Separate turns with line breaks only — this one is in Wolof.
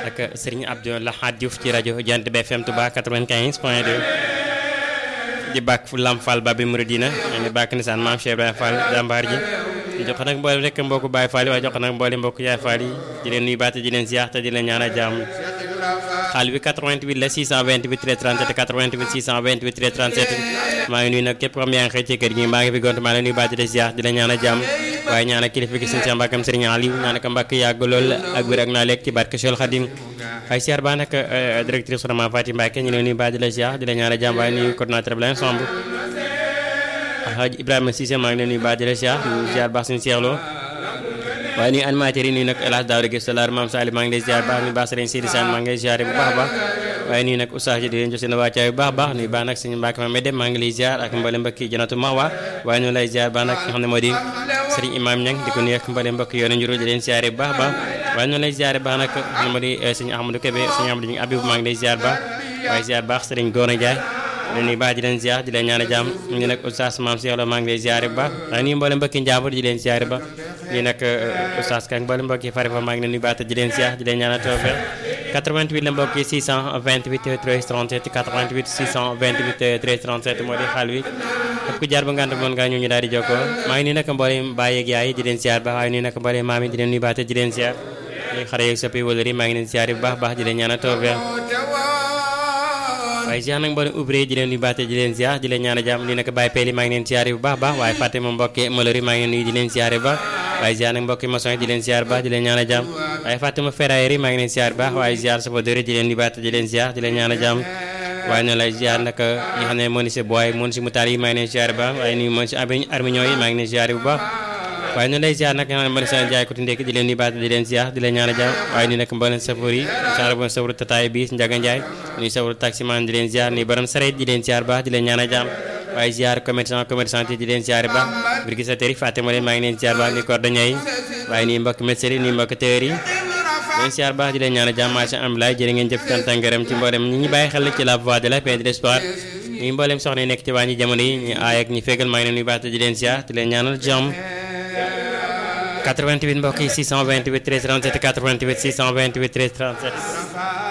ak Serigne Abdou Lahad Diouf ci rajo Jant bi FM Touba 95 point 2 di bàkk fu Lam Fall Babi Mouridina di bàkk nisaan maam Cheikh Ibrahima Fall jàmbaar ji di jox nag mboolem rek mbokku Baye Fall yi waaye jox nag mboolem mbokku Yaay Fall yi di leen nuyu baate di leen ziar te di leen ñaanal jàmm xaal bi 88 la 628 13 37 88 628 13 37 maa ngi nuyu nag képp xam yaa ngi xëy ci kër gi maa ngi fi gont maa ngi nuyu baate di ziar di leen ñaanal jàmm waaye ñaanal kilifa gi suñu mbàkkam Serigne Aliou ñaanal ko mbàkk yàgg lool ak wér ak naa lekk ci barke Cheikh Khadim waaye ziar baa nag directrice Sourama Fatim Mbacke ñu leen nuyu baate di la ziar di leen ñaanal jàmm waaye nuyu coordinateur bi la ensemble Alhaji Ibrahima Cissé maa ngi leen nuyu baate di la ziar di ziar baax suñu seexloo waaye nuyu animateurs yi nuyu nag El Hadj Daouda Guèye Salar Mame Sali maa ngi lay ziar baax nuyu baax Serigne Sidi Sane maa ngi lay ziar bu baax a baax waaye nuyu nag oustaz ji di leen jox seen wàccaay bu baax a baax nuyu baax nag suñu mbàkk ma medem maa ngi lay ziar ak mboolem mbokki janatu Mahwa waaye ñu lay ziar baax nag ki nga xam ne moo di Serigne Imam Niang di ko nuyu ak mboolem mbokki yoonu njuru di leen ziar bu baax a baax waaye ñu lay ziar baax nag xam ne moo di Serigne Ahmadou Kébé Serigne Ahmadou Abibou maa ngi lay ziar baax waaye ziar baax Serigne Gora Ndiaye di nuyu baax di leen ziar di leen ñaan jàmm ñu nag oustaz Mame Cheikh Lo maa ngi lay ziar bu baax waaye nuyu mboolem mbokki njàmbur di leen ziar ba lii nag oustaz Ka mboolem mbokki fari fa maa ngi leen nuyu baax di leen ziar di leen ñaan tawfeex 88 la mbokk yi 628 13 37 88 628 13 37 moo di xaal wi képp ku jaar ba ngant mën ngaa ñëw ñu daal di jokkoo maa ngi nii nag mboolem baay yeeg yaay di leen ziar baax waaye nii nag mboolem maam yi di leen nuyu baax di leen ziar ñuy xare yeeg soppi wala maa ngi leen ziar bu baax baax di leen ñaan tawfeex waaye ziar nag mboolem ouvrier di leen nuyu baax di leen ziar di leen ñaan jàmm lii nag Baye Peli maa ngi leen ziar bu baax baax waaye fàtte ma mbokki malori maa ngi leen nuyu di leen ziar bu baax waaye ziar nag mbokki maçon di leen ziar baax di leen ñaan jàmm waaye fàtte ma ferraillerie maa ngi leen ziar baax waaye ziar sapodori di leen nuyu baax di leen ziar di leen ñaan jàmm waaye noonu lay ziar nag ñi xam ne moo ni si booy moo ni si mutaal yi maa ngi leen ziar baax waaye nuyu moo si armignon yi maa ngi leen ziar bu baax waaye noonu lay ziar nag nga xam ne moo ni seen jaay ko ndekki di leen nuyu baax di leen ziar di leen ñaan jàmm waaye nii nag mboolem safoor yi saara bon safoor tataay bis Njaga Njaay nuyu safoor taximan di leen ziar nuyu borom sareet di leen ziar baax di leen ñaan jàmm waaye ziar commerçant commerçant yi di leen ziar baax brigadier yi fàtte ma leen maa ngi leen ziar baax ni cordonnier yi waaye nii mbokk médecin yi nii mbokk tëër yi leen ziar baax di leen ñaan jàmm marché ambulay jërë ngeen jëf cant ak ngërëm ci mboolem ñi ñu bàyyi xel ci la voix de la paix de l'espoir ñi mboolem soxna yi nekk ci wàññi jamono yi ñu aay ak ñi fegal maa ngi leen nuyu baax di leen ziar di leen ñaanal jàmm 88 mbokk yi 628 13 37 88 628 13 37